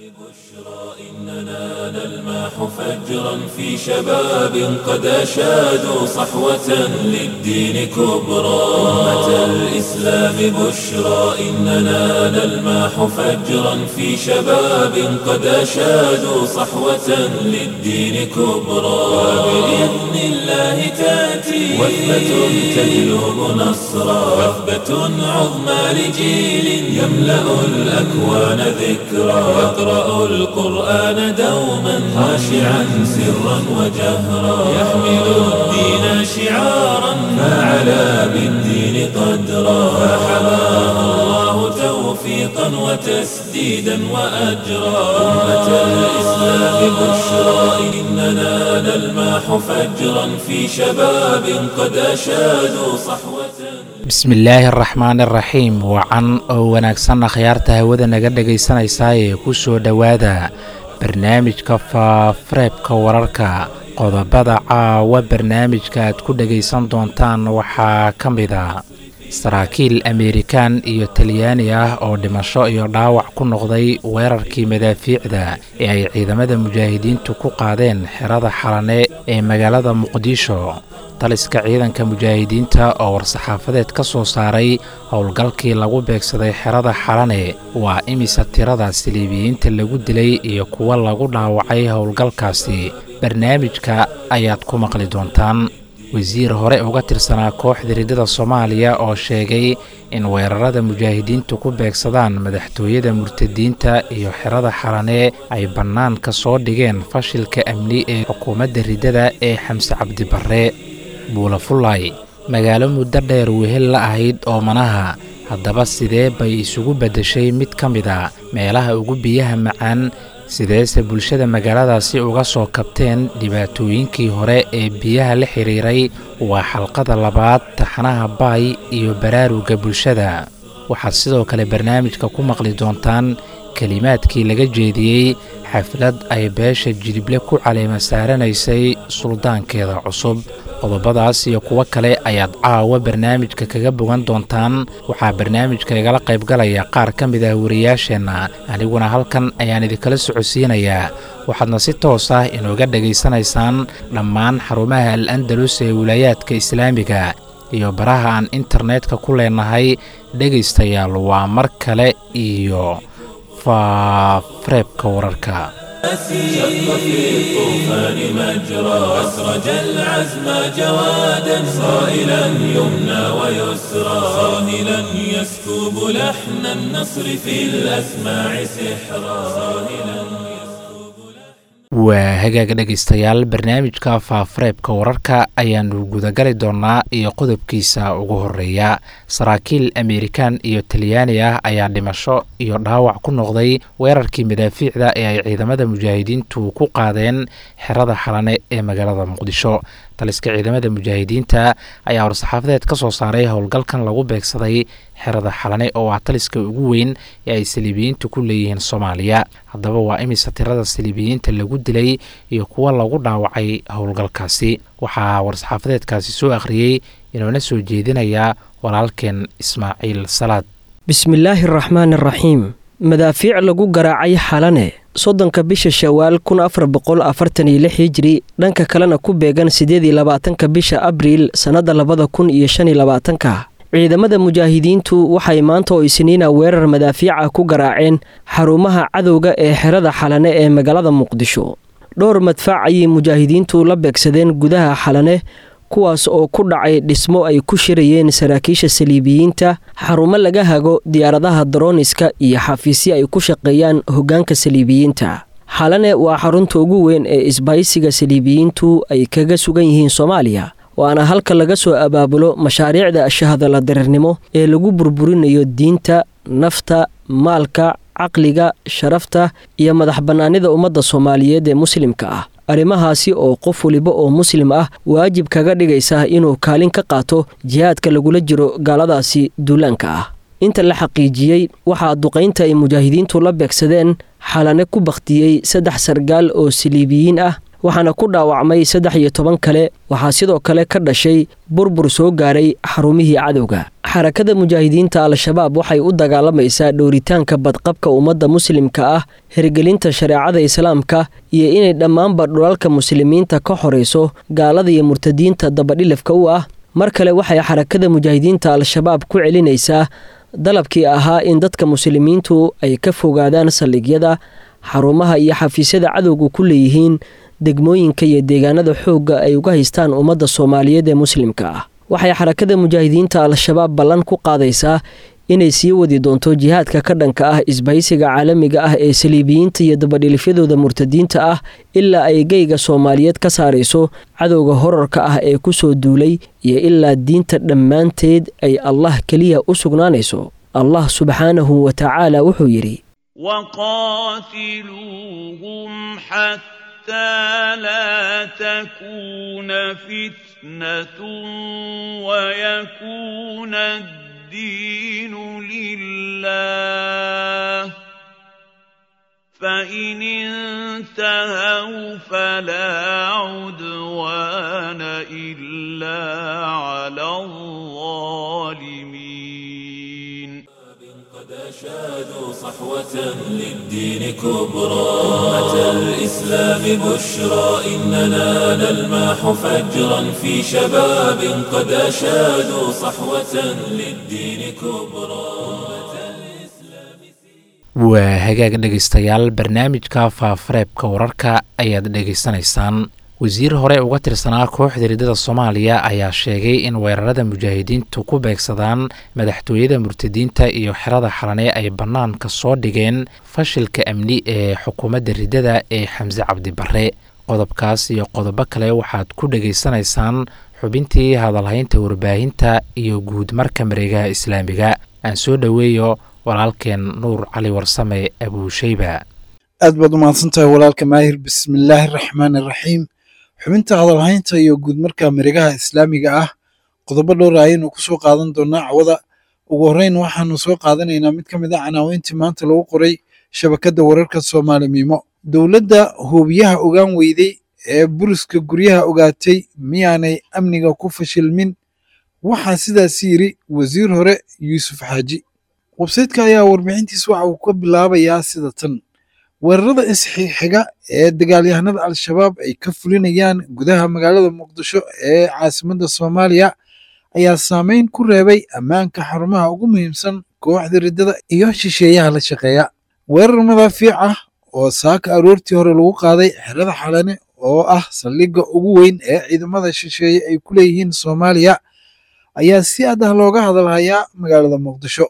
إننا نلمح فجرا في شباب قد أشادوا صحوة للدين كبرى أمة الإسلام بشرى إننا نلمح فجرا في شباب قد أشادوا صحوة للدين كبرى وبإذن الله تأتي وثبة تجلب نصرا وثبة عظمى لجيل يملأ الأكوان ذكرى يقرأ القرآن دوما خاشعا سرا وجهرا يحمل الدين شعارا فعلى بالدين قدرا فحماه الله توفيقا وتسديدا وأجرا أمة الإسلام بشرى إننا نلمح فجرا في شباب قد أشادوا صحوة bismillaahi araxmaan araxiim wacan oo wanaagsanna khiyaarta hawada naga dhegaysanaysaa ee ku soo dhowaada barnaamijka faafareebka wararka qodobada caawa barnaamijka aad ku dhegaysan doontaan waxaa ka mid a saraakiil ameerikaan iyo talyaani ah oo dhimasho iyo dhaawac ku noqday weerarkii madaafiicda ee ay ciidamada mujaahidiintu ku qaadeen xerada xalane ee magaalada muqdisho taliska ciidanka mujaahidiinta oo war-saxaafadeed ka soo saaray howlgalkii lagu beegsaday xerada xalane waa imisa tirada siliibiyiinta lagu dilay iyo kuwa lagu dhaawacay howlgalkaasi barnaamijka ayaad ku maqli doontaan wasiir hore uga tirsanaa kooxda riddada soomaaliya oo sheegay in weerarada mujaahidiintu ku beegsadaan madaxtooyada murtadiinta iyo xerada xalane ay bannaan ka soo dhigeen fashilka amni ee xukuumadda riddada ee xamse cabdibarre buulafulay magaalo muddo dheer wehel la ahayd oomanaha haddaba sidee bay isugu beddeshay mid ka mid a meelaha ugu biyaha macaan sideese bulshada magaaladaasi uga soo kabteen dhibaatooyinkii hore ee biyaha la xidhiiray waa xalqada labaad taxanaha baay iyo baraaruga bulshada waxaad sidoo kale barnaamijka ku maqli doontaan kelimaadkii laga jeediyey xaflad ay beesha jilible ku caleema saaranaysay suldaankeeda cusub qodobadaas iyo kuwo kale ayaad caawa barnaamijka kaga bogan doontaan waxaa barnaamijka igala qaybgalaya qaar ka mid ah wariyaasheenna aniguna halkan ayaan idinkala socodsiinayaa waxaadna si toos ah inooga dhegaysanaysaan dhammaan xarumaha al andalus ee wilaayaadka islaamiga iyo baraha aan internetka ku leenahay dhegaystayaal waa mar kale iyo faafareebka wararka شق في الطوفان مجرى أسرج العزم جوادا صائلا يمنى ويسرى صاهلا يسكب لحن النصر في الأسماع سحرا صاهلا waa hagaaga dhegaystayaal barnaamijka faafareebka wararka ayaanu gudagali doonaa iyo qodobkiisa ugu horeeya saraakiil ameerikaan iyo talyaani ah ayaa dhimasho iyo dhaawac ku noqday weerarkii madaafiicda ee ay ciidamada mujaahidiintu ku qaadeen xerada xalane ee magaalada muqdisho taliska ciidamada mujaahidiinta ayaa war-saxaafadeed ka soo saaray howlgalkan lagu beegsaday xerada xalane oo ah taliska ugu weyn ee ay saliibiyiintu ku leeyihiin soomaaliya haddaba waa imisa tirada saliibiyiinta lagu dilay iyo kuwa lagu dhaawacay howlgalkaasi waxaa war-saxaafadeedkaasi soo akhriyey inuuna soo jeedinayaa walaalkeen ismaaciil salaad bismillaahi araxmaan araxiim madaafiic lagu garaacay xalane soddonka bisha shawaal kun afar boqol afartan iyo lix hijiri dhanka kalena ku beegan siddeed iyo labaatanka bisha abriil sannadda labada kun iyo shan iyo labaatanka ciidamada mujaahidiintu waxay maanta oo isniina weerar madaafiica ku garaaceen xarumaha cadowga ee xerada xalane ee magaalada muqdisho dhowr madfaac ayay mujaahidiintu la beegsadeen gudaha xalane kuwaas oo ku dhacay dhismo ay ku shirayeen saraakiisha saliibiyiinta xarumo laga hago diyaaradaha darooniska iyo xafiisyo ay ku shaqeeyaan hoggaanka saliibiyiinta xalane waa xarunta ugu weyn ee isbahaysiga saliibiyiintu ay kaga sugan yihiin soomaaliya waana halka laga soo abaabulo mashaariicda shahadala dareernimo ee lagu burburinayo diinta nafta maalka caqliga sharafta iyo madax bannaanida ummadda soomaaliyeed ee muslimka ah arrimahaasi oo qof waliba oo muslim ah waajib kaga dhigaysa inuu kaalin ka qaato jihaadka lagula jiro gaaladaasi duulaanka ah inta la xaqiijiyey waxaa duqaynta ay mujaahidiintu la beegsadeen xalane ku bakhtiyey saddex sargaal oo saliibiyiin ah waxaana ku dhaawacmay saddex iyo toban kale waxaa sidoo kale ka dhashay burbur soo gaaray xarumihii cadowga xarakada mujaahidiinta al-shabaab waxay u dagaalamaysaa dhowritaanka badqabka ummadda muslimka ah hirgelinta shareecada islaamka iyo inay dhammaanba dhulalka muslimiinta ka xorayso gaalada iyo murtadiinta dabadhilafka u ah mar kale waxay xarakada mujaahidiinta al-shabaab ku celinaysaa dalabkii ahaa in dadka muslimiintu ay ka fogaadaan saldhigyada xarumaha iyo xafiisyada cadowga ku leeyihiin degmooyinka iyo deegaanada xoogga ay uga haystaan ummadda soomaaliyeed ee muslimka ah waxay xarakada mujaahidiinta al-shabaab ballan ku qaadaysaa inay sii wadi doonto jihaadka ka dhanka ah isbahaysiga caalamiga ah ee saliibiyiinta iyo dabadhilifyadooda murtadiinta ah ilaa ay geyga soomaaliyeed ka saarayso cadowga horarka ah ee ku soo duulay iyo ilaa diinta dhammaanteed ay allah keliya u sugnaanayso allah subxaanahu wa tacaala wuxuu yidhi وقاتلوهم حتى لا تكون فتنة ويكون الدين لله فإن انتهوا فلا عدوان إلا على الظالمين قد أشادوا صحوة للدين كبرى أمة الإسلام بشرى إننا نلمح فجرا في شباب قد أشادوا صحوة للدين كبرى waa hagaag dhegaystayaal barnaamijka faafareebka wararka ayaad dhegaysanaysaan wasiir hore uga tirsanaa kooxda riddada soomaaliya ayaa sheegay in weerarada mujaahidiintu ku beegsadaan madaxtooyada murtadiinta iyo xerada xalane ay bannaanka soo dhigeen fashilka amni ee xukuumadda riddada ee xamse cabdi barre qodobkaas iyo qodobo kale waxaad ku dhegaysanaysaan xubintii hadalhaynta warbaahinta iyo guud marka mareegaha islaamiga aan soo dhoweeyo walaalkeen nuur cali warsame abuusheyba aad baad u mahadsantahay walaalka maahir bismillaahi araxmaan araxiim xubinta hadalhaynta iyo guud marka mareegaha islaamiga ah qodobo dhowra ayaynu ku soo qaadan doonaa cawada ugu horreyn waxaanu soo qaadanaynaa mid ka mid a canaaweyntii maanta lagu qoray shabakadda wararka soomaali miimo dowladda hubiyaha ogaan weyday ee buriska guryaha ogaatay miyaanay amniga ku fashilmin waxaa sidaas yidhi wasiir hore yuusuf xaaji websaytka ayaa warbixintiisa waxa uu ka bilaabayaa sida tan weerarada isxixiga ee dagaalyahanada al-shabaab ay ka fulinayaan gudaha magaalada muqdisho ee caasimadda soomaaliya ayaa saameyn ku reebay ammaanka xarumaha ugu muhiimsan kooxda riddada iyo shisheeyaha la shaqeeya weerar madaafiic ah oo saaka aroortii hore lagu qaaday xerada xalane oo ah saldhigga ugu weyn ee ciidamada shisheeye ay ku leeyihiin soomaaliya ayaa si aad ah looga hadalhayaa magaalada muqdisho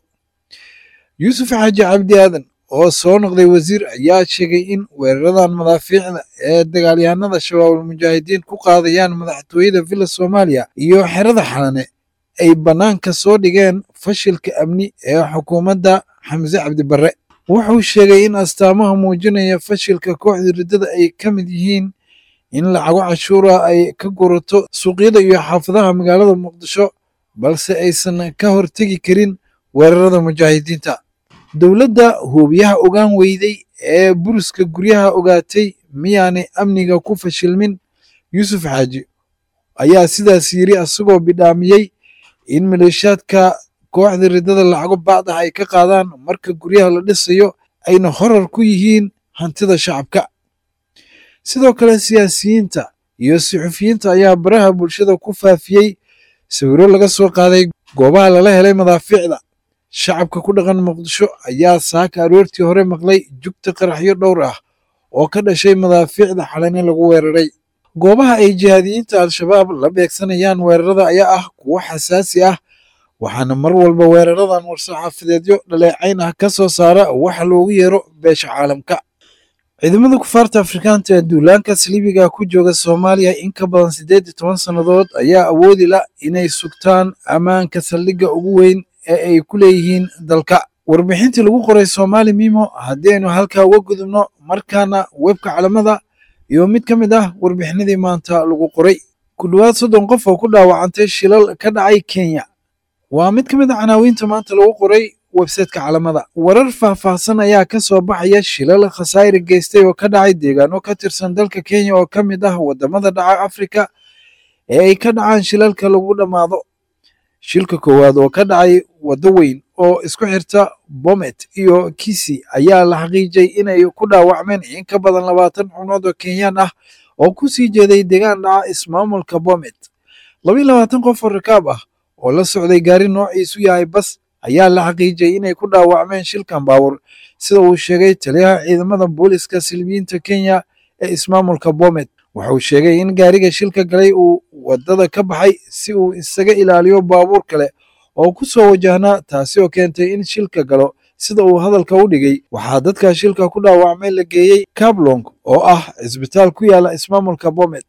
yuusuf xaaji cabdi aadan oo soo noqday wasiir ayaa sheegay in weeraradan madaafiicda ee dagaalyahanada shabaabul mujaahidiin ku qaadayaan madaxtooyada villa soomaaliya iyo xerada xalane ay bannaanka soo dhigeen fashilka amni ee xukuumadda xamse cabdi barre wuxuu sheegay in astaamaha muujinaya fashilka kooxda riddada ay ka mid yihiin in lacago cashuura ay ka gurato suuqyada iyo xaafadaha magaalada muqdisho balse aysan ka hortegi karin weerarada mujaahidiinta dowladda hubiyaha ogaan weyday ee buriska guryaha ogaatay miyaanay amniga ku fashilmin yuusuf xaaji ayaa sidaas yidhi asagoo bidhaamiyey in maleeshiyaadka kooxda riddada lacago bacdah ay ka qaadaan marka guryaha la dhisayo ayna horar ku yihiin hantida shacabka sidoo kale siyaasiyiinta iyo suxufiyiinta ayaa baraha bulshada ku faafiyey sawiro laga soo qaaday goobaha lala helay madaafiicda shacabka ku dhaqan muqdisho ayaa saaka aroortii hore maqlay jugta qaraxyo dhowr ah oo ka dhashay madaafiicda xalane lagu weeraray goobaha ay jihaadiyiinta al-shabaab la beegsanayaan weerarada ayaa ah kuwo xasaasi ah waxaana mar walba weeraradan war-saxaafadeedyo dhaleecayn ah ka soo saara waxa loogu yeero beesha caalamka ciidamada kufaarta afrikaanta ee duulaanka saliibiga ku jooga soomaaliya in ka badan siddeed iyo toban sannadood ayaa awoodi la inay sugtaan ammaanka saldhigga ugu weyn ee ay ku leeyihiin dalka warbixintii lagu qoray soomaali mimo haddii aynu halkaa uga gudubno markaana webka calamada iyo mid ka mid ah warbixinadii maanta lagu qoray ku dhowaad soddon qof oo ku dhaawacantay shilal ka dhacay kenya waa mid ka mid a canaawiinta maanta lagu qoray websayteka calamada warar faahfaahsan ayaa ka soo baxaya shilal khasaare geystay oo ka dhacay deegaano ka tirsan dalka kenya oo ka mid ah wadamada dhaca afrika ee ay ka dhacaan shilalka lagu dhammaado shilka koowaad oo ka dhacay waddo weyn oo isku xirta bomet iyo kisi ayaa la xaqiijay inay ku dhaawacmeen in ka badan labaatan xubnood oo kenyaan ah oo ku sii jeeday deegaan dhaca ismaamulka bomet labayo labaatan qof oo rakaab ah oo la socday gaari noociisu yahay bas ayaa la xaqiijiyey inay ku dhaawacmeen shilkan baawur sida uu sheegay taliyaha ciidamada booliska silmiyiinta kenya ee ismaamulka bomet wuxuu sheegay in gaariga shilka galay uu waddada ka baxay si uu isaga ilaaliyo baabuur kale oo ku soo wajahnaa taasi oo keentay in shilka galo sida uu hadalka u dhigay waxaa dadka shilka ku dhaawacmay la geeyey kablong oo ah cisbitaal ku yaala ismaamulka bomet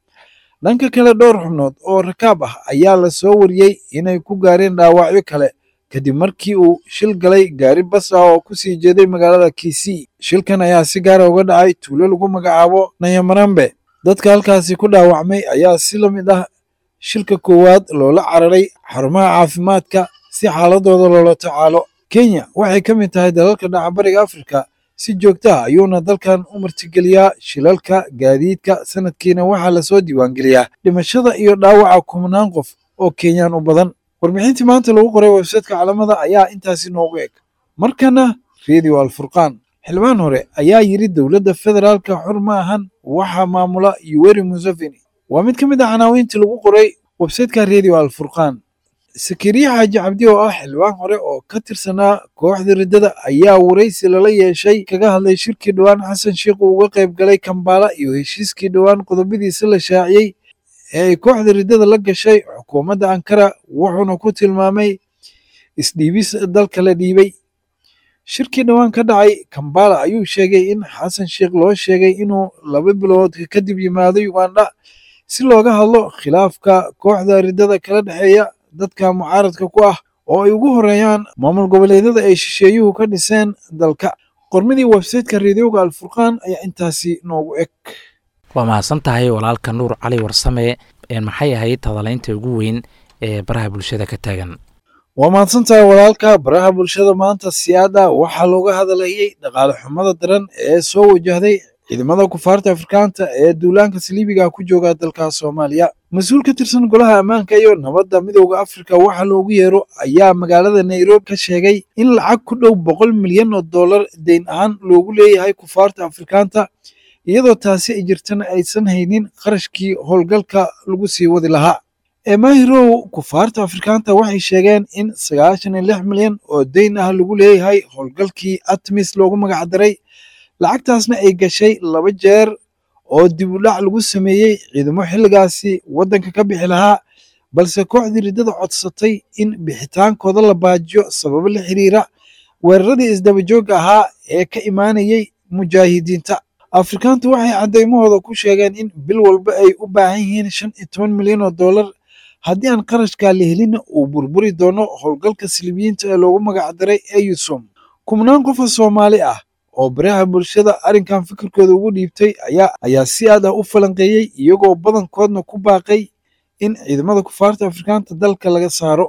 dhanka kale dhowr xubnood oo rakaab ah ayaa la soo wariyey inay ku gaareen dhaawacyo kale kadib markii uu shil galay gaari bas ah oo ku sii jeeday magaalada kisii shilkan ayaa si gaara uga dhacay tuulo lagu magacaabo nayamarambe dadka halkaasi ku dhaawacmay ayaa si la mid ah shilka koowaad loola cararay xarumaha caafimaadka si xaaladooda loola tacaalo kenya waxay ka mid tahay dalalka dhaca bariga afrika si joogto ah ayuuna dalkan u martigeliyaa shilalka gaadiidka sanadkiina waxaa lasoo diiwaangeliyaa dhimashada iyo dhaawaca kumanaan qof oo kenyaan u badan warbixintii maanta lagu qoray websaytka calamada ayaa intaasi noogu eg markana redio alfurqaan xildhibaan hore ayaa yidhi dowladda federaalka xor ma ahan waxaa maamula yuweri museveni waa mid ka mid ah canaawiintii lagu qoray websaytka redio alfurqaan sakariya xaaji cabdi oo ah xildhibaan hore oo ka tirsanaa kooxda riddada ayaa waraysi lala yeeshay kaga hadlay shirkii dhowaan xasan sheikh uu uga qayb galay kambaala iyo heshiiskii dhowaan qodobadiisa la shaaciyey ee ay kooxda riddada la gashay xukuumadda ankara wuxuuna ku tilmaamay isdhiibis dalka la dhiibay shirkii dhowaan ka dhacay kambala ayuu sheegay in xasan sheikh loo sheegay inuu laba bilood kadib yimaado ugandha si looga hadlo khilaafka kooxda riddada kala dhexeeya dadka mucaaradka ku ah oo ay ugu horeeyaan maamul goboleedyada ay shisheeyuhu ka dhiseen dalka qormadii websayteka reedioga alfurqaan ayaa intaasi noogu eg waa mahadsan tahay walaalka nuur cali warsame maxay ahayd hadalaynta ugu weyn ee baraha bulshada ka taagan waa mahadsan tahay walaalka baraha bulshada maanta siyaada waxaa looga hadlayay dhaqaale xumada daran ee soo wajahday ciidamada kufaarta afrikaanta ee duulaanka saliibiga ku jooga dalka soomaaliya mas-uul ka tirsan golaha ammaanka iyo nabadda midooda afrika waxa loogu yeero ayaa magaalada nairobi ka sheegay in lacag ku dhow boqol milyan oo dollar deyn ahaan loogu leeyahay kufaarta afrikaanta iyadoo taasi ay jirtana aysan haynin qarashkii howlgalka lagu sii wadi lahaa emahirow kufaarta afrikaanta waxay sheegeen in sagaashan iyo lix milyan oo deyn ah lagu leeyahay howlgalkii atmis loogu magacdaray lacagtaasna ay gashay laba jeer oo dib u dhac lagu sameeyey ciidamo xilligaasi waddanka ka bixi lahaa balse kooxdii riddada codsatay in bixitaankooda la baajiyo sababo la xiriira weeraradii isdabajoogga ahaa ee ka imaanayay mujaahidiinta afrikaantu waxay caddaymahooda ku sheegeen in bil walba ay u baahan yihiin shan iyo toban milyan oo dollar haddii aan qarashkaa la helinna uu burburi doono howlgalka silibiyiinta ee loogu magacdaray eyusom kubnaan qofa soomaali ah oo baraha bulshada arrinkan fikirkooda ugu dhiibtay ayaa ayaa si aad ah u falanqeeyey iyagoo badankoodna ku baaqay in ciidamada kufaarta afrikaanta dalka laga saaro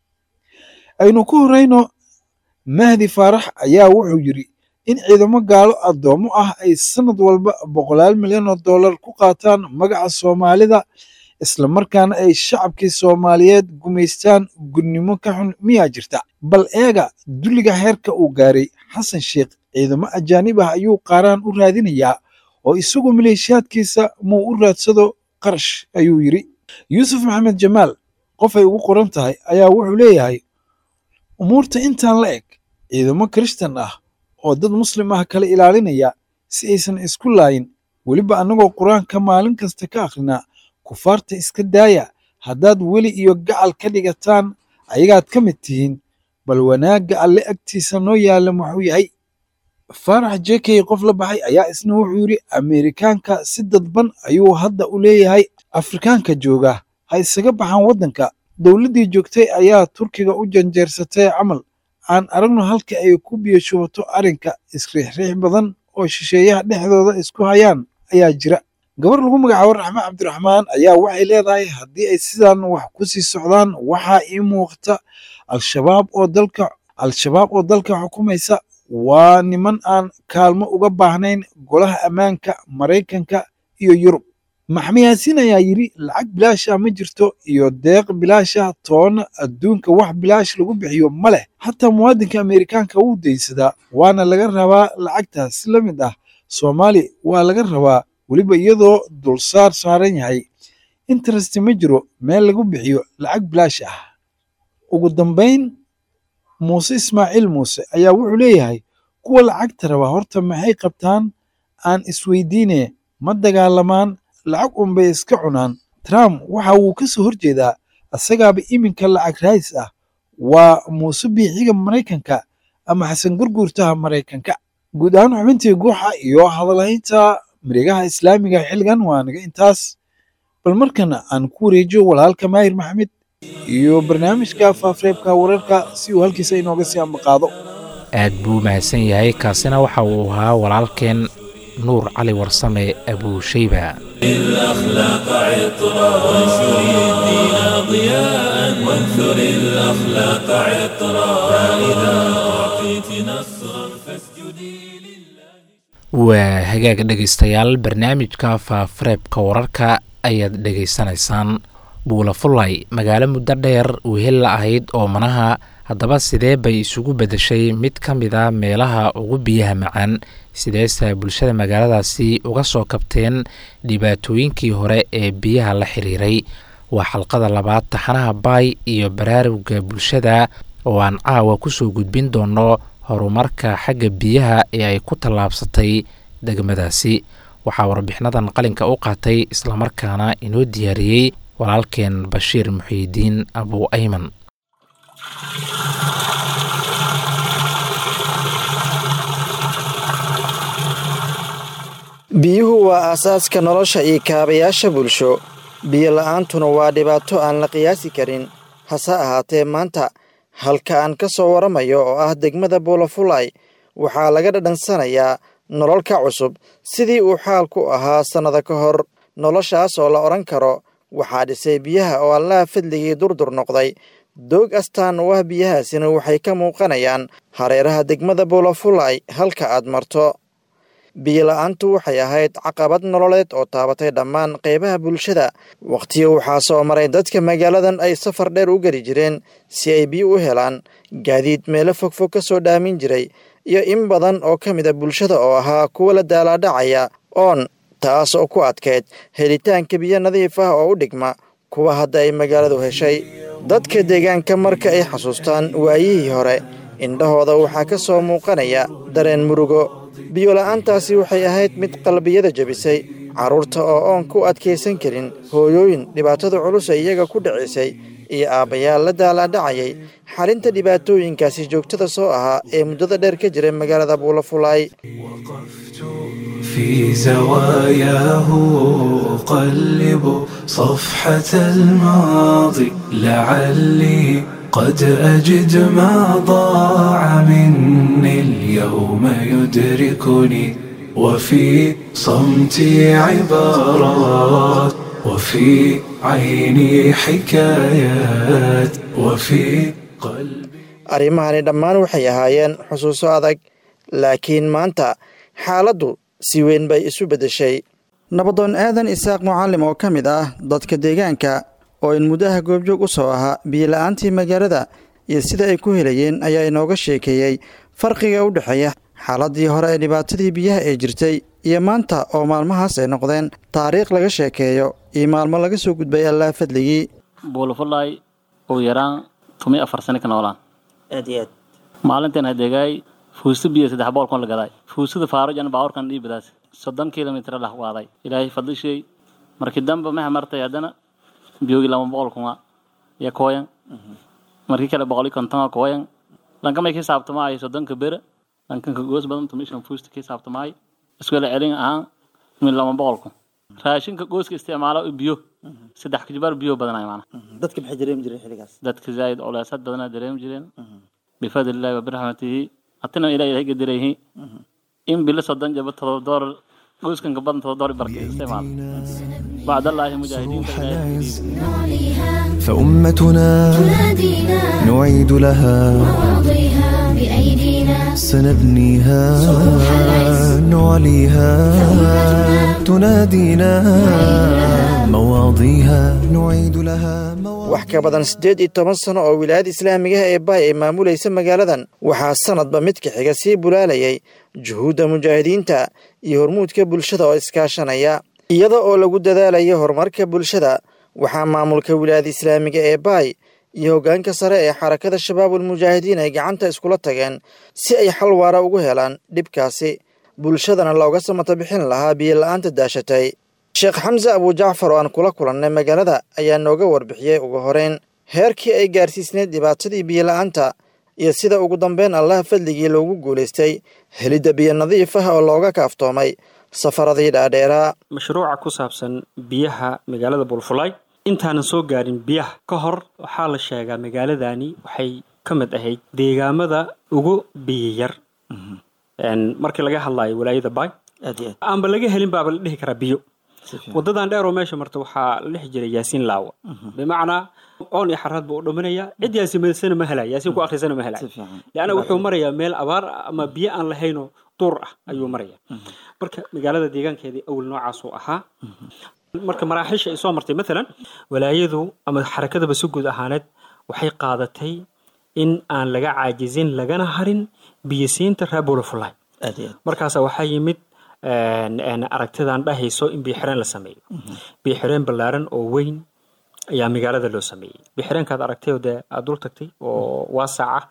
aynu ku horeyno mahdi faarax ayaa wuxuu yidhi in ciidamo gaalo addoommo ah ay sanad walba boqolaal milyan oo dollar ku qaataan magaca soomaalida islamarkaana ay shacabkii soomaaliyeed gumaystaan gudnimo ka xun miyaa jirta bal eega dulliga heerka uu gaaray xasan sheikh ciidamo ajaanib ah ayuu qaaraan u raadinayaa oo isagu maleeshiyaadkiisa muu u raadsado qarash ayuu yidhi yuusuf maxamed jamaal qof ay ugu qoran tahay ayaa wuxuu leeyahay umuurta intaan la eg ciidamo kirishtan ah oo dad muslim ah kala ilaalinaya si aysan isku laayin weliba annagoo qur-aanka maalin kasta ka akrinaa kufaarta iska daaya haddaad weli iyo gacal ka dhigataan ayagaad ka mid tihiin bal wanaagga alle agtiisa noo yaalla muxuu yahay faarax jekey qof la baxay ayaa isna wuxuu yidhi ameerikaanka si dadban ayuu hadda u leeyahay afrikaanka jooga ha isaga baxaan waddanka dowladdii joogtay ayaa turkiga u janjeersatay camal aan aragno halka ay ku biyashubato arrinka isriixriix badan oo shisheeyaha dhexdooda isku hayaan ayaa jira gabar lagu magacaabo raxme cabdiraxmaan ayaa waxay leedahay haddii ay sidan wax ku sii socdaan waxaa ii muuqata al-shabaab oo dalka al-shabaab oo dalka xukumaysa waa niman aan kaalmo uga baahnayn golaha ammaanka maraykanka iyo yurub maxmed yaasiin ayaa yidhi lacag bilaasha ma jirto iyo deeq bilaasha toona adduunka wax bilaash lagu bixiyo ma leh xataa muwaadinka ameerikaanka wuu daysadaa waana laga rabaa lacagtaas si la mid ah soomaali waa laga rabaa weliba iyadoo dulsaar saaran yahay interest ma jiro meel lagu bixiyo lacag bilaash ah ugu dambayn muuse ismaaciil muuse ayaa wuxuu leeyahay kuwa lacagta raba horta maxay qabtaan aan isweydiine ma dagaalamaan lacag unbay iska cunaan trump waxa uu ka soo horjeedaa asagaaba iminka lacag raadis ah waa muuse biixiga maraykanka ama xasan gurguurtaha maraykanka guud ahaan xubintii guuxa iyo hadalhaynta mareegaha islaamiga xilligan waa naga intaas bal markana aan ku wareejiyo walaalka maahir maxamed iyo barnaamijka faafareebka wararka si uu halkiisa inooga sii ambaqaado aad buu mahadsan yahay kaasina waxa uu ahaa walaalkeen nuur cali warsame abuushayba الأخلاق عطرا وانشر الدين ضياء وانثر الأخلاق عطرا فإذا أعطيت نصرا فاسجدي لله waa hagaag dhegaystayaal barnaamijka faafareebka wararka ayaad dhegaysanaysaan buulafulay magaalo muddo dheer wehel la ahayd oo manaha haddaba sidee bay isugu beddeshay mid ka mid a meelaha ugu biyaha macaan sideese bulshada magaaladaasi uga soo kabteen dhibaatooyinkii hore ee biyaha la xiriiray waa xalqada labaad taxanaha baay iyo baraarugga bulshada oo aan caawa kusoo gudbin doono horumarka xagga biyaha ee ay ku tallaabsatay degmadaasi waxaa warbixinadan qalinka u qaatay islamarkaana inoo diyaariyey walaalkeen bashiir muxiidiin abu ayman biyuhu waa aasaaska nolosha iyo kaabayaasha bulsho biyo la'aantuna waa dhibaato aan la qiyaasi karin hase ahaatee maanta halka aan ka soo waramayo oo ah degmada buulafulay waxaa laga dhadhansanayaa nolol ka cusub sidii uu xaalku ahaa sannada ka hor noloshaas oo la odhan karo waxaa dhisay biyaha oo allaha fadligii durdur noqday doog astaan u ah biyahaasina waxay ka muuqanayaan hareeraha degmada buulafulay halka aad marto biyola'aantu waxay ahayd caqabad nololeed oo taabatay dhammaan qaybaha bulshada wakhtiyo waxaa soo maray dadka magaaladan ay safar dheer u geli jireen si ay biyo u helaan gaadiid meelo fogfog ka soo dhaamin jiray iyo in badan oo ka mid a bulshada oo ahaa kuwa la daalaadhacaya oon taas oo ku adkayd helitaanka biyo nadiif ah oo u dhigma kuwa hadda ay magaaladu heshay dadka deegaanka marka ay xasuustaan waayihii hore indhahooda waxaa ka soo muuqanaya dareen murugo biyola'aantaasi waxay ahayd mid qalbiyada jebisay carruurta oo oon ku adkaysan karin hooyooyin dhibaatada culus ee iyaga ku dhacisay iyo aabbayaal la daalaadhacayay xalinta dhibaatooyinkaasi joogtada soo ahaa ee muddada dheer ka jira magaalada buulafulaay في زواياه أقلب صفحة الماضي لعلي قد أجد ما ضاع مني اليوم يدركني وفي صمتي عبارات وفي عيني حكايات وفي قلبي arrimahani dhammaan waxay ahaayeen xusuuso adag laakiin maanta xaaladdu si weyn bay isu beddeshay nabadoon aadan isaaq mucallim oo ka mid ah dadka deegaanka oo in muddaha goobjoog u soo ahaa biyola'aantii magaalada iyo sida ay ku helayeen ayaa inooga sheekeeyey farqiga u dhexeeya xaaladii hore ee dhibaatadii biyaha ee jirtay iyo maanta oo maalmahaas ay noqdeen taariikh laga sheekeeyo iyo maalmo laga soo gudbay allaa fadligii buulafulay ugu yaraan tomiyo afar sano ka noolaan aad iyo aad maalintan hadeegaay fuusta biyo saddex boqol kun la gaday fuustada faarujan baawarkan dhiibadaas soddon kilomitr lah waaday ilaahay fadlishay markii dambe maxa martay haddana biyogii lama boqol kuma iyo kooyan markii kale boqol iyo konton kooyan lankamay ka saabtamaayo soddonka bere lankanka goos badan tumishan fuusta ka saabtamaayo iskula celin ahaan min lama boqol kun raashinka gooska isticmaalo biyo saddex kijibaar biyo badanay maana dadka maxay dareemi jireen xilligaas dadka zaa'id culeysad badanaa dareemi jireen bifadlillahi wa biraxmatihi hatina ilaah ilahay gadirayhi in bilo soddon jaba todoba doolar qoyskan ka badan todoba barka isticmaal bacdallaahi mujaahidiinta ilaahay نعليها فأمتنا تنادينا نعيد لها نرضيها بأيدينا سنبنيها نعليها تنادينا مواضيها نعيد لها wax ka badan siddeed iyo toban sano oo wilaayada islaamigaha ee baay ay maamulaysa magaaladan waxaa sanadba midka xiga sii bulaalayay juhuudda mujaahidiinta iyo hormuudka bulshada oo iskaashanaya iyada oo lagu dadaalayo horumarka bulshada waxaa maamulka wilaayada islaamiga ee baay iyo hoggaanka sare ee xarakada shabaabul mujaahidiin ay gacanta iskula tageen si ay xal waara ugu helaan dhibkaasi bulshadana looga samata bixin lahaa biyo-la'aanta daashatay sheekh xamse abujacfar oo aan kula kulannay magaalada ayaa nooga warbixiyey ugu horeyn heerkii ay gaarsiisneyd dhibaatadii biyo-la'aanta iyo sida ugu dambeyn allah fadligii loogu guulaystay helidda biyo nadiif ah oo looga kaaftoomay safaradii dhaadheeraa mashruuca ku saabsan biyaha magaalada bulfulay intaanan soo gaarin biyaha ka hor waxaa la sheegaa magaaladani waxay ka mid ahayd deegaamada ugu biyo yar markii laga hadlayo walaayada bay aanba laga helin baaba la dhihi karaa biyo wadadan dheer oo meesha marta waxaa la dhexi jiray yaasiin laawa bimacnaa oon iyo xaraad buu u dhaminayaa cid yaasiinsana ma helaya yaasiin ku akhrisana ma helaya leanna wuxuu marayaa meel abaar ah ama biyo aan lahaynoo duur ah ayuu maraya marka magaalada deegaankeedii awal noocaasuu ahaa marka maraaxiisha ay soo martay maalan walaayadu ama xarakadaba si guud ahaaneed waxay qaadatay in aan laga caajizin lagana harin biyisiinta reer bulafulay markaasa waxaa yimid aragtidan dhahayso in biyoxireen la sameeyo biyoxireen ballaaran oo weyn ayaa magaalada loo sameeyey biyoxireenkaad aragtay dee aad dul tagtay oo waasac ah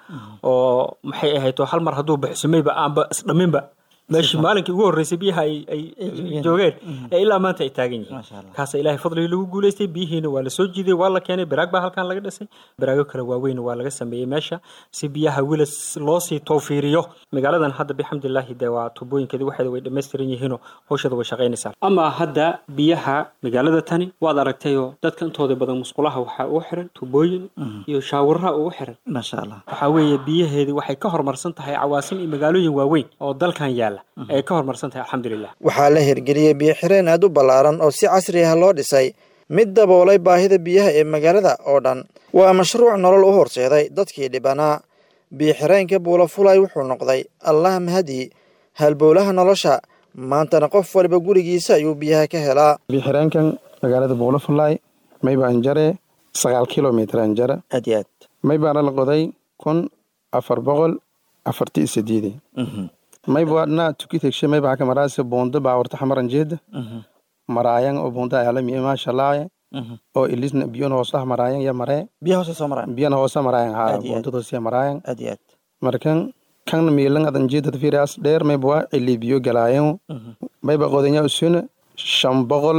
oo maxay ahayd oo hal mar hadduu baxsumayba aanba isdhaminba meeshii maalinkii ugu horreysay biyaha ay joogeen ee ilaa maanta ay taagan yihiin kaasa ilaahay fadligii lagu guulaystay biyihiina waa la soo jiiday waa la keenay baraag baa halkan laga dhisay baraago kale waaweyn waa laga sameeyey meesha si biyaha wilas loo sii towfiiriyo magaaladan hadda bixamdilaahi dee waa tubooyinkeedi waxeeda way dhammaystiran yihiinoo hawshada way shaqaynaysaa ama hadda biyaha magaalada tani waad aragtayoo dadka intooda badan musqulaha waxaa ugu xiran tubooyin iyo shaawaraha ugu xiran waxaa weeye biyaheedii waxay ka horumarsan tahay cawaasim iyo magaalooyin waaweyn oo dalkan yaala ay ka horumarsan tahay alxamdulilah waxaa la hirgeliyey biyo-xireen aad u ballaaran oo si casri ah loo dhisay mid daboolay baahida biyaha ee magaalada oo dhan waa mashruuc nolol u horseeday dadkii dhibanaa biyo-xireenka buulafulay wuxuu noqday allah mahadii halbowlaha nolosha maantana qof waliba gurigiisa ayuu biyaha ka helaa biyo-xireenkan magaalada buulafulay maybaan jare sagaal kilomitr aan jara aad iyo aad maybaana la qoday kun afar boqol afarti iyo sideedi maybaadna tukitegshe maybaxa kamaraase boonda baawarta xamaran jeeda maraayan oo boonda alami maashalaaye oo ilisna biyon hooslah maraayan ya maree biyaha hoose soo maraan biyan hoosa maraayan ha Aad iyo aad. boondadoosia maraayan aad iyo aad markan kan miilan adan jeedad firias dheer mayba cili biyo galaayan mayba qodanya usuna shan boqol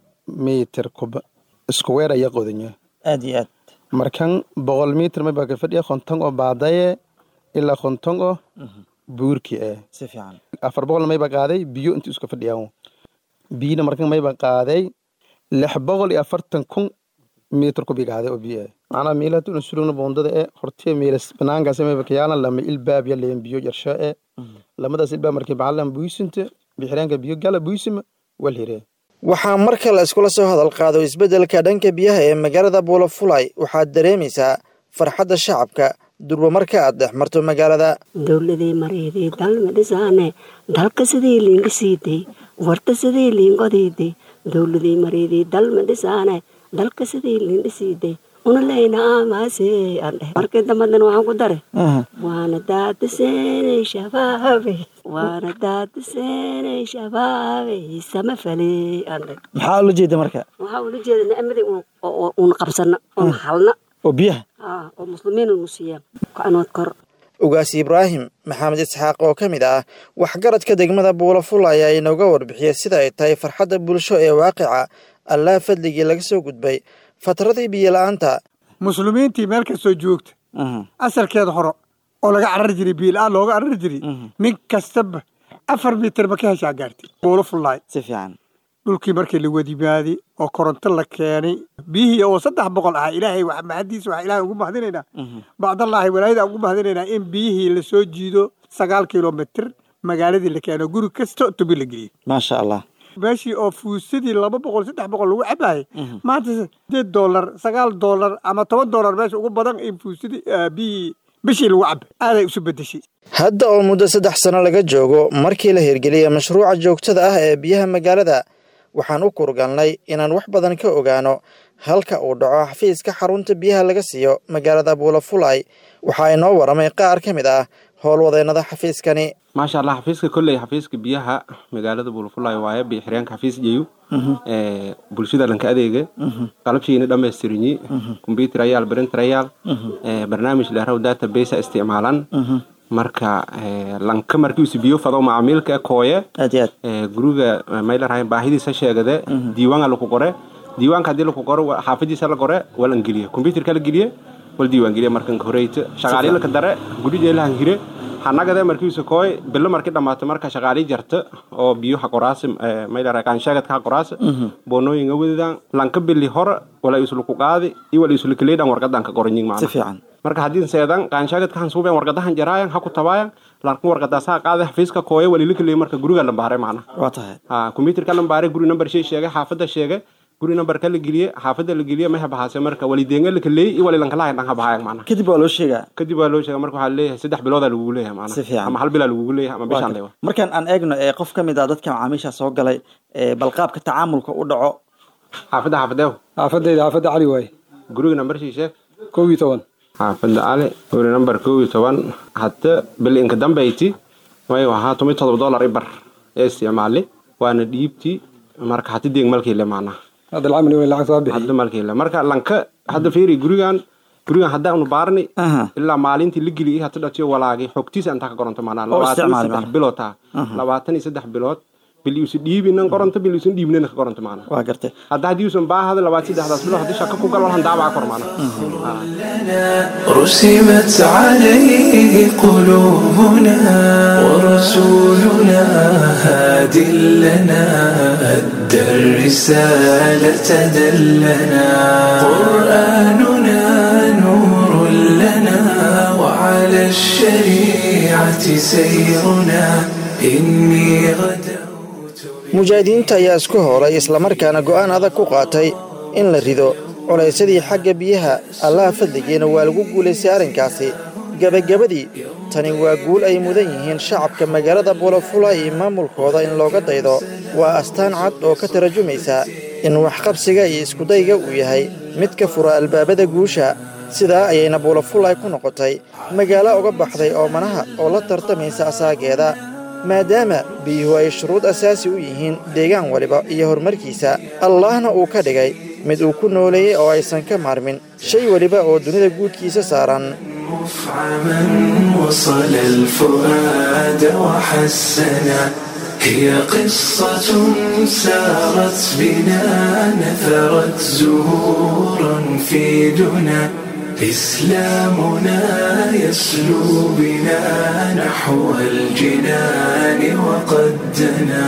mitir kuba isku weer aya qodanya aad iyo aad markan boqol mitir mayba ka fadhiya konton oo baadaye ilaa konton oo buurki eh si fiican afar boqol mayba qaaday biyo intii iska fadhiyaan biyina markan mayba qaaday lix boqol iyo afartan kun mitir kubi qaaday oo biyo eh macnaa miilatu insulugna boondada eh hortiya miilas banaankaas mayba kayaalan lama ilbaab ya leen biyo yarsho eh lamadaas ilbaab markii baxalan buysinta bixiraanka biyo gala buysima wal hiree waxaa marka la iskula soo hadal qaado isbeddelka dhanka biyaha ee magaalada buulafulay waxaad dareemaysaa farxadda shacabka durba marka aad dhex marto magaalada dowladii mareydii dalma dhisaane dalka sidii liindhisiiday warta sidii liinqodiiday dowladii mareydii dalma dhisaane dalka sidii liindhisiiday una leyna aamaase aan dheh markii dambadan waxaan ku dare waana daadiseenay shabaabe waana daadiseenay shabaabe sama fale aan dheh maxaa ula jeeda marka waxaa ula jeeda nicmadii uun qabsana oon halna oo biyaha ah oo muslimiin unu siiyaan kacanood kor ugaas ibraahim maxamed isxaaq oo ka mid ah waxgaradka degmada buulaful ayaa inooga warbixiyey sida ay tahay farxadda bulsho ee waaqica allah fadligii laga soo gudbay fatradii biyo-la'aanta muslimiintii meel kastoo joogta asalkeeda hore oo laga carari jiray biila-aan looga carari jiray nin kastaba afar mitir ma ka heshaa gaartay buulafullaay si fiican dhulkii markii la wadimaaday oo koronto la keenay biyihii oo saddex boqol ahaa ilaahay wax mahadiisa waxaa ilaahay ugu mahadinaynaa bacdallaahi walaayada ugu mahadinaynaa in biyihii lasoo jiido sagaal kilomitir magaaladii la keeno guri kasta tubi la geliyey maasha allah meeshii oo fuusadii laba boqol saddex boqol lagu cabaayay maanta sideed doolar sagaal doolar ama toban doolar meesha ugu badan in fuusadii biyii bishii lagu caba aaday isu bedeshay hadda oo muddo saddex sano laga joogo markii la hirgeliyey mashruuca joogtada ah ee biyaha magaalada waxaan u kurgalnay inaan wax badan ka ogaano halka uu dhaco xafiiska xarunta biyaha laga siiyo magaalada buulafulay waxaa inoo waramay qaar ka mid ah howlwadeennada xafiiskani maasha allah xafiiska kolley xafiiska biyaha magaalada buulafulay waaye biyo xireenka xafiis jeyu bulshada lanka adeega qalabshiina dhamaystirinyi combyuter ayaal printer ayaal barnaamij dheeraw database isticmaalan marka lanka markiisu biyo fado macaamiilka kooye guriga maylarhay baahidiisa sheegade diiwaanga laku qore diiwaanka haddii laku qoro xaafadiisa la qore waa lan geliye combyuterka la geliye wal diiwaan geliye markan horeyta shaqaalilaka dare gudhijeelahan hire hanagade markiisu kooy bilo marki dhammaato marka shaqaali jarta oo biyo ha qoraasi maylara kaansheegadka ha qoraasi boonooyinga wedidan lanka bili hore wala isluku qaadi iyo wala islukileydhan wargadan ka qoranyin macna si fiican marka haddii seedan kaansheegadka han suuben wargadahan jaraayan ha ku tabaayan lanka wargadaas ha qaade xafiiska kooye walilikiley marka guriga lambaare macna waa tahay ha combyuterka lambaare guri number shay sheegay xaafada sheegay guri numberka la geliye xaafada la geliye ma habahaase marka walidenga lakaleey iyo walilankalahayn dhan habahayan macna kadib waa loo sheegaa kadib waa loo sheega marka waxaa leeyahay saddex biloodaa lagugu leeyahay macna si fiican ama hal bilaa lagugu leeyahay ama bishaan leewa markaan aan eegno ee qof ka mid ah dadka macaamiisha soo galay ee balqaabka tacaamulka u dhaco xaafadda xaafadeew xaafadayda xaafadda cali waaye guriga number shii sheeg kow iyo toban xaafadda cali guri number kow iyo toban hadda bil inka dambayti way ahaa tomi todoba dollar ibar ee isticmaali waana dhiibti marka hati deeg malkiile macnaha hadda lacag mali lacag soo bixi hadda malkiile marka lanka hadda fiiri gurigan gurigan haddaanu baarni ilaa maalintii la geliyay hadda dhatiyo walaagi xogtiisa intaa ka qoranto macnaha labaatan iyo saddex bilood taa labaatan iyo saddex bilood bil iusan dhiibinan qoranto bil iusan dhiibnana ka qoranto macnaha waa gartay hadda haddii usan baahada labaatan saddexdaas bilood haddii shaka ku gal walhan daabaa kor macnaha رسمت عليه قلوبنا ورسولنا هاد لنا أدى الرسالة دلنا قرآننا نور لنا وعلى الشريعة سيرنا إني غدا mujaahidiinta ayaa isku howlay islamarkaana go'aan adag ku qaatay in la rido culaysadii xagga biyaha allaha fadligiina waa lagu guulaystay arrinkaasi gebagabadii tani waa guul ay mudan yihiin shacabka magaalada buulafula iyo maamulkooda in looga daydo waa astaan cad oo ka tarajumaysa in waxqabsiga iyo iskudayga uu yahay mid ka fura albaabada guusha sidaa ayayna buulafulay ku noqotay magaalo uga baxday oomanaha oo la tartamaysa asaageeda maadaama biyuhu ay shuruud asaasi u yihiin deegaan waliba iyo horumarkiisa allahna uu ka dhigay mid uu ku nooleeyey oo aysan ka maarmin shay weliba oo dunida guudkiisa saaran مفعما وصل الفؤاد وحسنا هي قصة سارت بنا نثرت زهورا في دنا إسلامنا يسلو بنا نحو الجنان وقد دنا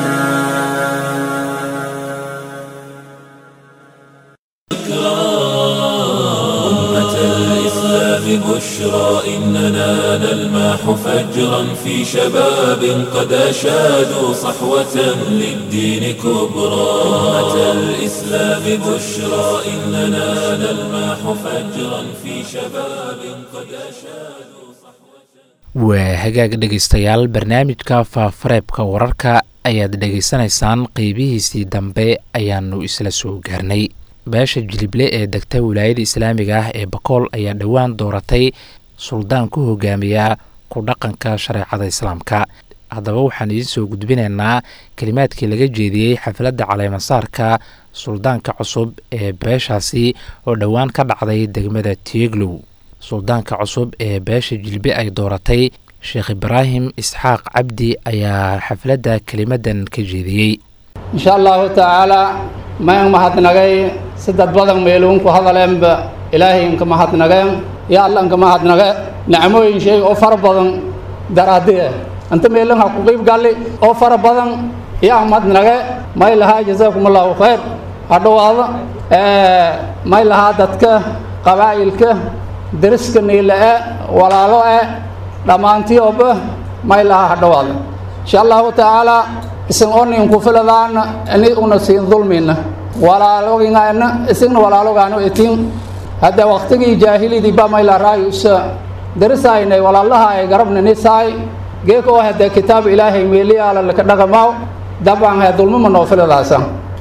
أمة الإسلام بشرى إننا نلمح فجرا في شباب قد أشادوا صحوة للدين كبرى أمة الإسلام بشرى إننا نلمح فجرا في شباب قد أشادوا waa hagaag dhegaystayaal barnaamijka faafareebka wararka ayaad dhegaysanaysaan qeybihiisii dambe ayaanu isla soo gaarnay beesha jilible ee degta wilaayada islaamiga ah ee bakool ayaa dhowaan dooratay suldaan ku hogaamiya ku dhaqanka shareecada islaamka haddaba waxaan idiin soo gudbinaynaa kelimaadkii laga jeediyey xafladda caleemasaarka suldaanka cusub ee beeshaasi oo dhowaan ka dhacday degmada tieglow suldaanka cusub ee beesha jilbe ay dooratay sheekh ibraahim isxaaq cabdi ayaa xafladda kelimadan ka jeediyey insha allahu tacaala mayan mahadnagay sadad badan meeluunku hadaleenba ilaahay inka mahadnageen ya alla inka mahadnage nicmooyin sheeg oo fara badan daraadiye anta meelin ha ku qiib galli oo fara badan yaa mahadnage may lahaa jazaakum allahu khayr ha dhowaado may lahaa dadka qabaa'ilka deriska niile e walaalo e dhammaantii oba may lahaa ha dhowaado insha allahu tacaala isin oninku filadaana ini una siin dulmina walaalogingana isigna walaalogaano itin hadda waqtigii jaahilidii bamayla raayusa darisaynay walaalaha ay garabna nisaay geeka oo hadda kitaab ilaahay meeliyaala laka dhaqamaaw dabcan he dulmama noo filadaasa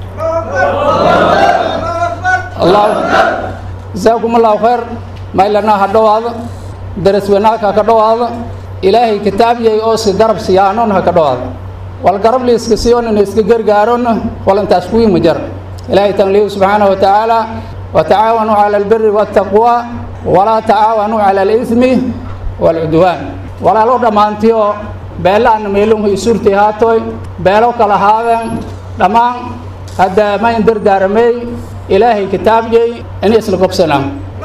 jazaakum allahu khayr maylanaa ha dhowaada daras wanaagka ka dhowaada ilaahay kitaabyay oo si garab siyaanoon ha ka dhowaada wal garab liiska siyoonana iska gargaarona walantaas kuwii ma jar ilaahay tanliyu subxaanahu wa tacaala watacaawanuu cala albiri waataqwa walaa tacaawanuu cala alismi waalcudwaan walaalo dhammaantiyo beelaana meelunhu isurti haatoy beelo kala haadeen dhammaan hadda mayn dardaaramey ilaahay kitaabyay in isla gobsanaan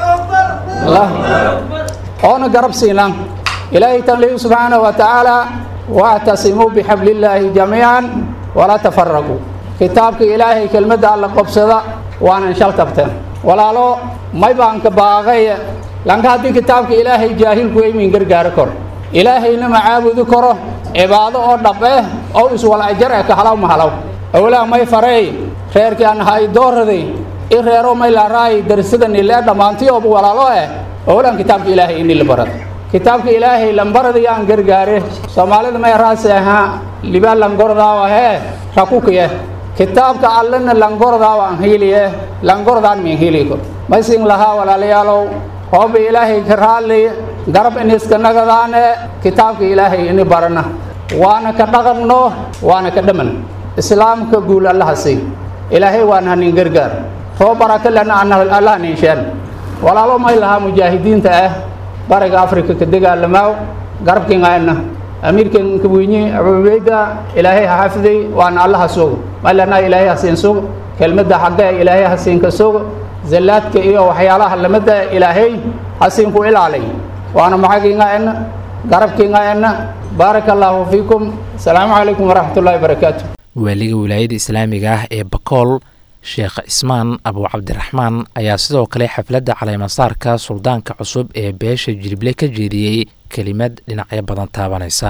oona garab siinaan ilaahay tanliyu subxaanahu wa tacaala واعتصموا بحبل الله جميعا ولا تفرقوا كتابك إلهي كلمة الله قبصدا وانا انشال تبتن ولا لو ما يبان كباغي لانك هذه كتابك إلهي جاهل كوي من غرغار كور إلهي نما عابد كره عبادة أو دبه أو اسوال أجر كحلاو محلاو أولا ما يفري خير كان هاي دور دي إخيرو ما يلاراي درسدن إلا دمانتي أبو ولا لو أولا كتابك إلهي إني لبرد kitaabka ilaahay lambaradayaan gargaare soomaalida may raasi ahaa libaa langordaawa hee rakukiye kitaabka allena langordaawa an hiiliye langordaan min hiiliko maysin lahaa walaalayaalow hooba ilaahay ka raadli garab in iska nagadaane kitaabka ilaahay ini barana waana ka dhaqanno waana ka dhaman islaamka guul allaha sii ilaahay waan hanin gargaar roo baraka lena allah ninsheen walaalo may lahaa mujaahidiinta ah bariga afrika ka dagaalamaaw garabkiingaana amiirkan kabweyne abubeyda ilaahay ha xafiday waana allaha sugo malana ilaahay ha siin sugo kelmadda xagga ilaahay ha siin ka sugo zallaadka iyo waxyaalaha lamada ilaahay ha siin ku ilaalay waana maxagiingaana garabkiingaana baaraka allaahu fiikum asalaamu calaykum waraxmatullahi wabarakaatu waaliga wilaayada islaamiga ah ee bakool sheekh cismaan abu cabdiraxmaan ayaa sidoo kale xafladda caleemasaarka suldaanka cusub ee beesha jirible ka jeediyey kelimad dhinacyo badan taabanaysa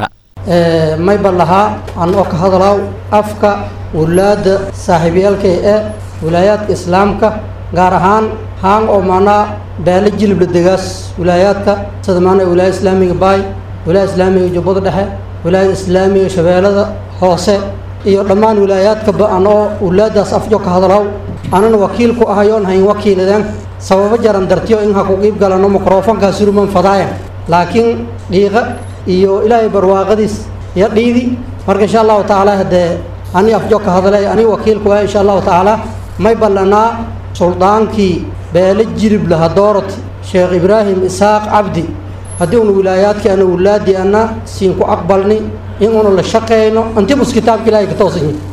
mayba lahaa aan oo ka hadlaaw afka wulaadda saaxiibyaalkay ee wilaayaadka islaamka gaar ahaan haan oo maanaa beele jilibla degaas wilaayaadka sida maanaa wilaayada islaamiga baay wilaayada islaamiga jubbada dhexe wilaayada islaamiga shabeellada hoose iyo dhammaan wilaayaadkaba an oo wulaadaas afjo ka hadlaw anana wakiil ku ahayoon hayn wakiiladeen sababo jaran dartiyo in ha ku qiib galano mikrofonkaa suruman fadaayan laakiin dhiiqa iyo ilaahay barwaaqadiis iyo dhiidi marka insha allahu tacaala haddee ani afjo ka hadlay ani wakiil ku ah insha allahu tacaala may ballanaa suldaankii beele jirib laha doorot sheekh ibraahim isaaq cabdi haddii una wilaayaadkii ana wulaadii ana siin ku aqbalni in una la shaqeyno antibus kitaabka ilaahay ka toosan yihin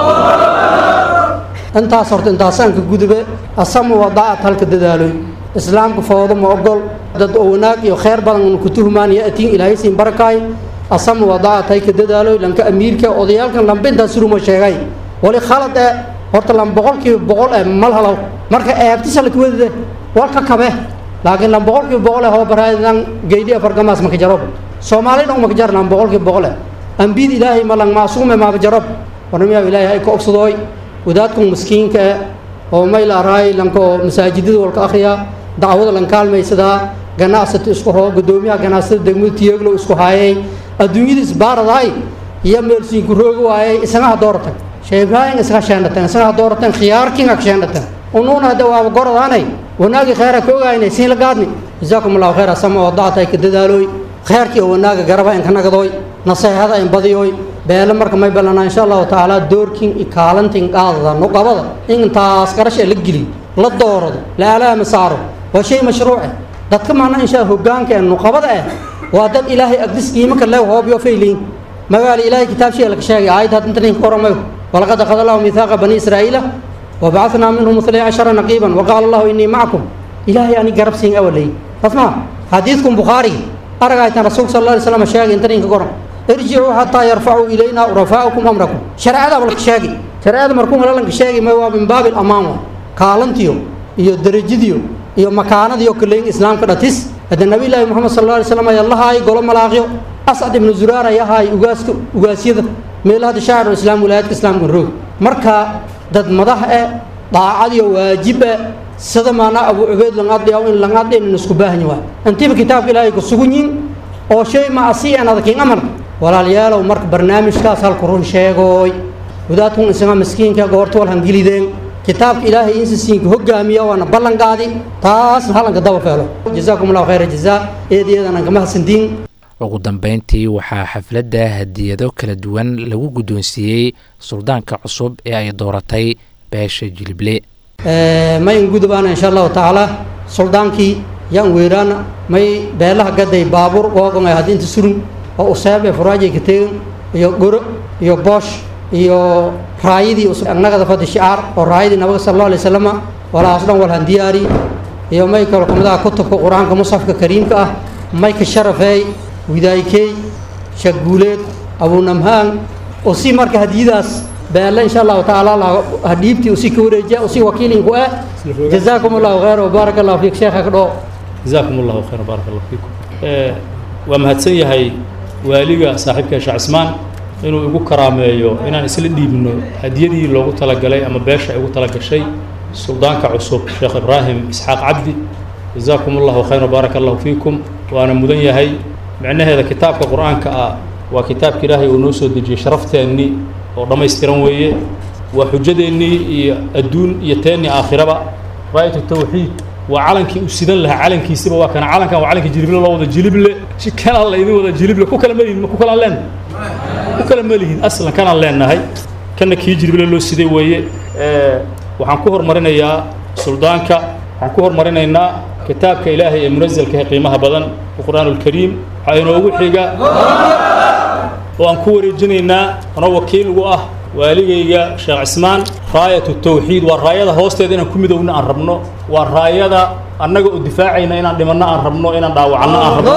intaas horta intaasaan ka gudube asamu wadaacad halka dadaaloy islaamka foodo ma ogol dad oo wanaag iyo kheyr badan una ku tuhmaan ya'tiin ilaahay siin barakaay asamu wadaacad hay ka dadaaloy lanka amiirka odayaalkan lambe intaas suruma sheegay wali khalad ee horta lan boqolkiiba boqol ee mal halow marka eebtisa la kuwadide walka kabe laakiin lan boqolkiiba boqol ee hoobaraadan geydhi afargamaas maka jarob soomaali dhan maka jarnaan boqolkiiba boqol eh ambid ilaahay malang maasuume maaba jarob warnamiyaa ilaahay hay ka ogsadooy wadaadkan miskiinka eh oo mayl araay lanko masaajidada walka akhriya dacwada lan kaalmaysadaa ganacsata isku hoo gudoomiyaha ganacsada degmada tiyeglo isku haayay adduunyada isbaaradaay iyo meelsiinku roogi waayay isagaha dooratan sheekh ibraahim isaga sheendhatan isaga dooratan khiyaarkiinga sheendhatan unuuna hadda waaba goradaanay wanaagii khayra ka ogaynay siin la gaadni jazaakum allahu khayra sama wadacatay ka dadaalooy khayrkii oo wanaaga garaba in ka nagadooy naseexada in badiyooy beele marka may ballanaa insha allahu tacaala doorkin i kaalantin qaadada nuqabada in intaas qarasha la geli la doorado la alaama saaro waa shay mashruuce dadka maana inshaa hogaanka ee nuqabada ah waa dad ilaahay agdis qiimaka lew hoobyo fayliin magaala ilaahay kitaab shay laga sheegay aayad hadda inta ninka koramayo walaqad akhada allahu miithaaqa bani israa'iila وبعثنا منهم اثني عشر نقيبا وقال الله إني معكم إلهي أني قرب سين أولي فاسمع حديثكم بخاري أرجع رسول صلى الله عليه وسلم شاقي انت نينك قرن ارجعوا حتى يرفعوا إلينا ورفاؤكم أمركم شرع هذا ولا شاقي شرع هذا مركم ولا لك شاقي ما هو من باب الأمام كالنتيو iyo darajadiyo iyo makaanadiyo kaleyn islaamka dhatis hadda nabiyullaahi moxamed sal alla alay slam ayaa lahaay golo malaaqyo ascad ibnu zuraar ayaa ahaay ugaaska ugaasyada meelaha hadda shaacirul islaam wilaayadka islaamka roog marka dad madax eh daacadiyo waajib eh sida maanaa abu cubeyd langadhiyaw in langadhin isku baahan waay intiiba kitaabka ilaahay ku sugan yihin oo shay ma asi en adakin amar walaalayaalow marka barnaamijkaas halku run sheegooy wadaadkun isaga miskiinka goorta wal hangilideen kitaabka ilaahay insisiinka hogaamiya waana ballanqaadi taasna halanka daba feelo jazaakum allahu khayra jazaa eedayadan aan kama hasantiin ugu dambeyntii waxaa xafladda hadiyado kala duwan lagu guddoonsiiyey suldaanka cusub ee ay dooratay beesha jilible may ingudubaana insha allahu tacaala suldaankii yaan weeraana may beelaha gaday baabuur googon ay hadinta surun oo useeb ee furaajay ka tegen iyo goro iyo boosh iyo raayadii annagada fadi shicaar oo raayadii nabiga sal allahu alay wasallama walahaas dhan walhan diyaari iyo may kalo kamadaha kutubka qur-aanka musxafka kariimka ah mayka sharafeey widaaykeey shaguuleed abunamhaan oo si marka hadiyadaas beelle insha allahu tacaala hadhiibtii usi ka wareejiya usi wakiilinku ah jazaakum allahu khayr wabaarak allahu fiik sheekha ka dhoo jazaakum allahu khayr baarak allahu fiikum waa mahadsan yahay waaliga saaxiibka sheekh cismaan inuu igu karaameeyo inaan isla dhiibno hadiyadii loogu talagalay ama beesha ay ugu talagashay suldaanka cusub sheekh ibraahim isxaaq cabdi jazaakum allahu khayr wabaarak allahu fiikum waana mudan yahay micnaheeda kitaabka qur-aanka ah waa kitaabka ilaahay uu noo soo dejiyey sharafteenni oo dhammaystiran weeye waa xujadeennii iyo adduun iyo teennii aakhiraba raayatu tawxiid waa calankii u sidan lahaa calankiisiba waa kana calankan waa calankii jilible loo wada jilible si kanaa laydin wada jilible ku kala malihin ma ku kalaan leenahay ku kala malihin aslan kanaan leenahay kana kii jilible loo siday weeye waxaan ku hormarinayaa suldaanka waxaan ku hormarinaynaa kitaabka ilaahay ee munazalka ee qiimaha badan qur'aan ulkariim waxaa inoogu xiga oo aan ku wareejinaynaa anoo wakiil ugu ah waaligayga sheekh cismaan raayatu tawxiid waa raayada hoosteeda inaan ku midowna aan rabno waa raayada annaga oo difaacayna inaan dhimanno aan rabno inaan dhaawacanno aan rabno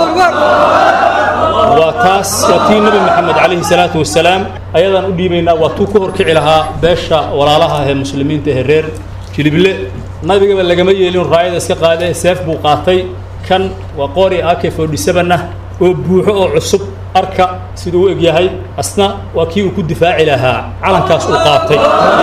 waa taas waa tii nebi maxamed calayhi salaatu wasalaam ayadaan u dhiibaynaa waa tuu ku horkici lahaa beesha walaalaha ee muslimiinta ee reer jilible nabigaba lagama yeelin raayada iska qaade seef buu qaatay kan waa qori ak forty seven ah oo buuxo oo cusub arka siduu u eg yahay asna waa kii uu ku difaaci lahaa calankaas uu qaatay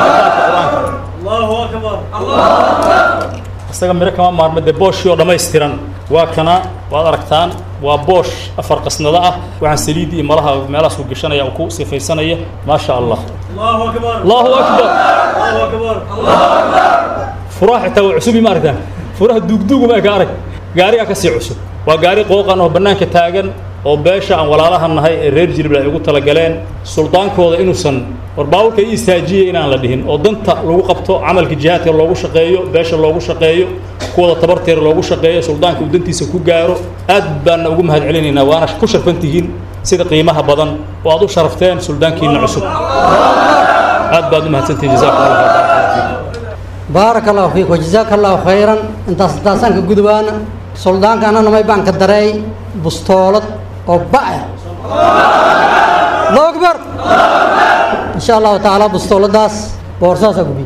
isaga miro kama maarmo dee booshii oo dhammaystiran waa kana waad aragtaan waa boosh afar qasnado ah waxaan saliidii iyo malaha meelahaas uu gashanaya uu ku sifaysanaya maasha allah allahu akbar furaha xitaa waa cusubi ma aragtaan furaha duugduugu ma eka arag gaarigaa kasii cusub waa gaari qooqan oo bannaanka taagan oo beesha aan walaalaha nahay ee reer jilible ay ugu talagaleen suldaankooda inuusan war baawulka i istaajiyey inaan la dhihin oo danta lagu qabto camalka jihaadka loogu shaqeeyo beesha loogu shaqeeyo kuwada tabarteera loogu shaqeeyo suldaanka uu dantiisa ku gaaro aad baana ugu mahad celinaynaa waana ku sharfan tihiin sida qiimaha badan oo aad u sharafteen suldaankiina cusub aad baad u mahadsantihiin jazakum allah baaraka allahu fiik wajazaaka allahu khayran intaas intaasaan ka gudubaana suldaanka anana may baan ka dareey bustoolad oo ba'e allahu akbar insha allahu tacaala bustooladaas boorsaasaa gubi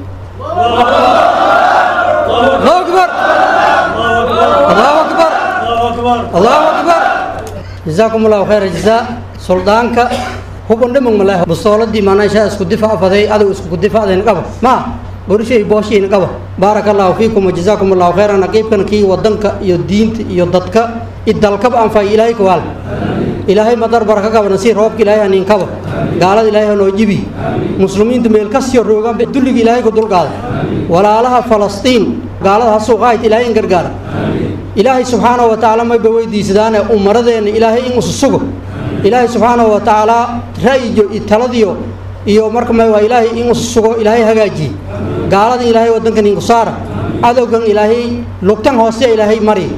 allahu akbar allahu akbar allahu akbar jazaakum allahu khayra jazaa suldaanka hubun dhimag maleh bustooladii maanaa ishaa isku difaac faday adow isku difaacdayn qaba ma borishay booshiin qaba baaraka allahu fiikum wajazaakum allahu khayran naqiibkan kii wadanka iyo diinta iyo dadka idalkaba anfay ilaahay kawaal ilaahay madar baraka qaba nasiir roobka ilaahay haniin kaba gaalada ilaahay hanoo jibi muslimiinta meel kasiyo roogaan dulliga ilaahay ku dulqaada walaalaha falastiin gaalada ha suuqaayt ilaahay in gargaara ilaahay subxaanahu wa tacaala mayba weydiisadaane umaradeenna ilaahay in usu sugo ilaahay subxaanahu wa tacaala ra'yiyo iyo taladiyo iyo marka ma waa ilaahay in usu sugo ilaahay hagaajiye gaaladan ilaahay waddankan inku saara cadowgan ilaahay lugtan hoose ilaahay mari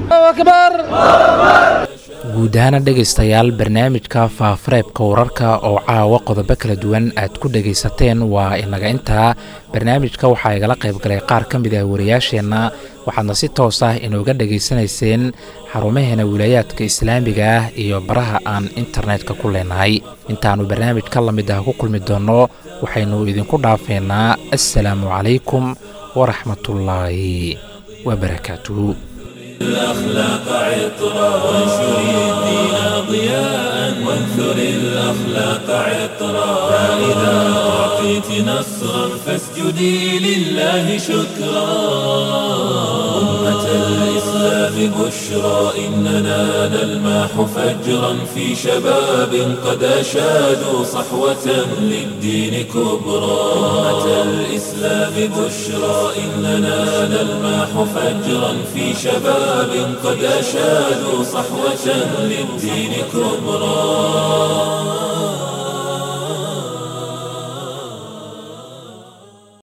guud ahaana dhegaystayaal barnaamijka faafareebka wararka oo caawa qodobo kala duwan aad ku dhegaysateen waa inaga intaa barnaamijka waxaa igala qayb galay qaar ka mid ah wariyaasheenna waxaadna si toos ah inooga dhegaysanayseen xarumaheena wilaayaadka islaamiga ah iyo baraha aan internetka ku leenahay intaannu barnaamij ka la mid ah ku kulmi doonno waxaynu idinku dhaafeynaa assalaamu calaykum waraxmatullaahi wabarakaatuhu الأخلاق عطرا وانشر الدين ضياء وانثر الأخلاق عطرا فإذا أعطيت نصرا فاسجدي لله شكرا أمة الإسلام بشرى إننا نلمح فجرا في شباب قد أشادوا صحوة للدين كبرى أمة الإسلام بشرى إننا نلمح فجرا في شباب قد أشادوا صحوة للدين كبرى